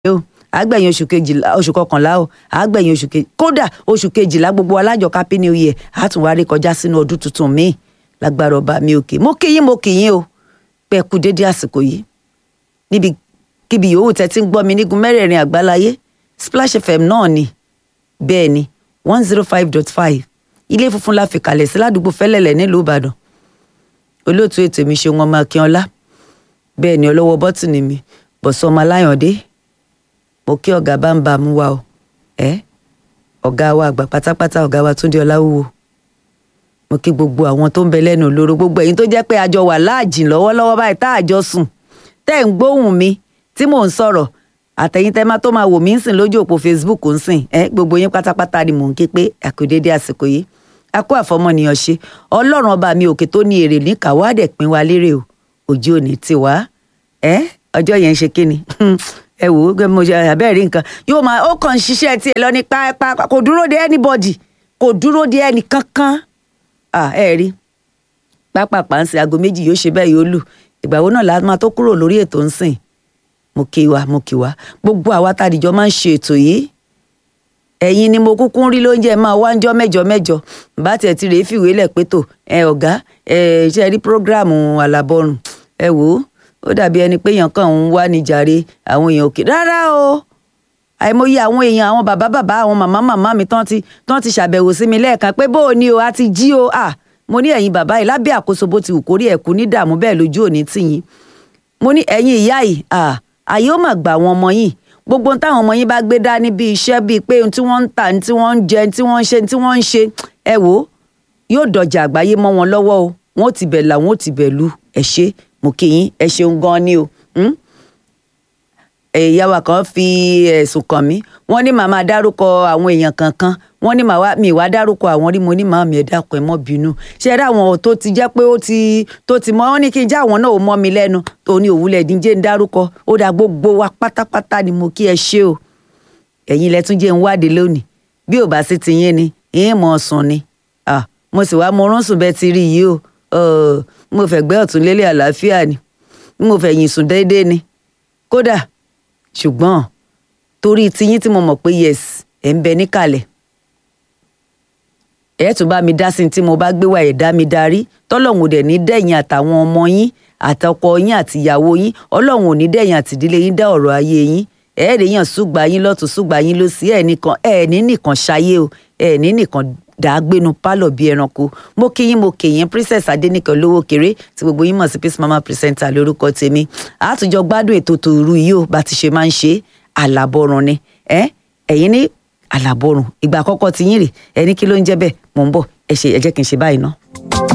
o àgbẹ̀yìn oṣù kejìlá oṣù kọkànlá o àgbẹ̀yìn oṣù kejì kódà oṣù kejìlá gbogbo alájọ happy new year àtúnwárí kọjá sínú ọdún tuntun míì lágbára ọba mi òkè mo kí yín mo kí yín o pé ẹ kú dédé àsìkò yìí níbi kíbi yòówù tẹ́ ti ń gbọ́ mi nígun mẹ́rẹ̀ẹ̀rin àgbáláyé Splash FM náà ni bẹ́ẹ̀ ni one zero five dot five ilé funfun la fi kalẹ̀ sí ládùúgbò fẹ́lẹ̀lẹ̀ nílùú Ìbàdàn olóòtú ètò mi ṣeun ọmọ akínọlá bẹ́ẹ̀ ni ọlọ́wọ́ bọ́tìnì mi bọ̀sọ́ ọmọ aláyàndé mo kí ọ̀gá bá ń bá mú wa o ẹ́ ọ̀gá wa àgbà pátápátá ọ̀gá wa Túndé Ọláwúwo mo kí gbogbo àwọn tó ń bẹ lẹ́nu olóró gbogbo ẹ̀yin tó jẹ́ pé àjọ wà láàjìn lọ́wọ́lọ́wọ́ báyìí tá àjọ sùn tẹ́ ń gbóhùn mi tí mò ń sọ̀rọ̀ àtẹ̀yìn tẹ́ máa tó máa wò mí ń sìn lójú òpó Facebook ń sìn ẹ́ gbogbo yín pátápátá ni mò ń ké pé àkùdédé àsìkò yìí a kó àfọmọnìyàn ṣe ọlọ́run ọba mi òkè tó ní èrè ní kàwádẹ̀ pín wa lérè o òjò òní ti wá ẹ́ ọjọ́ yẹn ń ṣe kíni ẹ wò ó mo ṣe àbẹ́rẹ́ rí nǹkan yóò máa ó kàn ń ṣiṣẹ́ tiẹ̀ lọ ní pápá kò dúró de anybody kò dúró de ẹnì kankan ẹ rí pápápá ń sin aago méjì yóò ṣe bẹ́ẹ̀ yóò lù ìgbà wo náà la máa tó kúrò lórí ètò ń sìn mo kí wa mo kí wa gbogbo àwa tàdíjọ máa ń ṣe ètò yìí ẹ̀yin ni mo kúkú ń rí lóúnjẹ máa wá ń jọ́ mẹ́jọ mẹ́jọ bá tiẹ̀ ti rèé fìwé lẹ̀ pé tò ẹ ọ̀gá ẹ ṣe rí prógráàmù àlàbọ̀rùn ẹ wò ó ó dàbí ẹni pé èèyàn kàn ń wá ní jàre àwọn èèyàn òkè rárá o àìmọye àwọn èèyàn àwọn bàbá bàbá àwọn màmá màmá mi tán ti tán ti ṣàbẹ̀wò sí mi lẹ́ẹ̀kan pé bó o ní o a ti jí o à mo ní ẹ̀yin bàbá yìí lábẹ́ àkóso bó ti wù kórí ẹ̀kú ní dààmú bẹ́ẹ̀ lójú òní tìyín mo ní ẹ̀yin ìyá yìí à àyè ó mà gbà wọn ọmọ yìí gbogbo ohun táwọn ọmọ yín bá gbé dání bí iṣẹ́ bíi pé ohun tí wọ́n ń tà tí wọ́n ń jẹ tí wọ́n ń ṣe tí wọ́n ń ṣe ẹ wò ó yóò dọjà àgbáyé mọ́ wọn lọ́wọ́ o wọn ò ti bẹ̀ là wọn ò ti bẹ̀ lu ẹ ṣé mo kí yín ẹ ṣeun gan ni o ìyá wa kan fi ẹ̀sùn kàn mí wọ́n ní màmá dárúkọ àwọn èèyàn kankan wọ́n ní màá mi wá dárúkọ àwọn rí mo ní màá mi ẹ dákun ẹ mọ́ bínú ṣe é dáwọn tó ti jẹ́ pé ó ti tó ti mọ́ wọ́n ní kí n já àwọn náà ó mọ́ mi lẹ́nu tó ní òwúlẹ̀ díjẹ́ ń dárúkọ ó dá gbogbo wa pátápátá ni mo kí ẹ ṣe o ẹ̀yin lẹ́tún jẹ́ ń wádìí lónìí bí ò bá sí ti yín ni ìyẹn mọ̀ sùn ni mo sì wá mo rún sùn bẹ́ẹ̀ ti rí yìí o mo fẹ́ gbẹ́ ọ̀tún lélẹ̀ àlàáfíà ni mo fẹ́ yìn sùn déédéé ni kódà ṣùgbọ́n torí tiyín tí mo mọ̀ pé yes ẹ̀ ń bẹ níkàlẹ̀ ẹ̀ tún bá mi dá sí tí mo bá gbé wá ẹ̀ dá mi darí tọ́lọ́hún dẹ̀ ní dẹ̀yìn àtàwọn ọmọ yín àtọkọ yín àtìyàwó yín ọlọ́hun ò ní dẹ̀yìn àtìdílé yín dá ọ̀rọ̀ ayé yín ẹ̀ ẹ̀ yàn ṣùgbà yín lọ́tún ṣùgbà yín ló sí ẹ̀ nìkan ẹ̀ ní nìkan ṣayé o ẹ̀ ní nìkan dàgbénu pálọ̀ bíi ẹranko mo kí yín mo kí yín princess adẹnìkan lówó kéré tí gbogbo yín mọ̀ sí peace mama presenter lórúkọ tèmi àtúnjọ gbádùn ètò tòru yìí ó bá ti ṣe máa ń ṣe àlàbọ̀rùn ni ẹ ẹ̀yin ní àlàbọ̀rùn ìgbà àkọ́kọ́ ti yín rè ẹni kí ló ń jẹ́ bẹ́ẹ̀ mò ń bọ̀ ẹ ṣe ẹ jẹ́ kí n ṣe báyìí ná.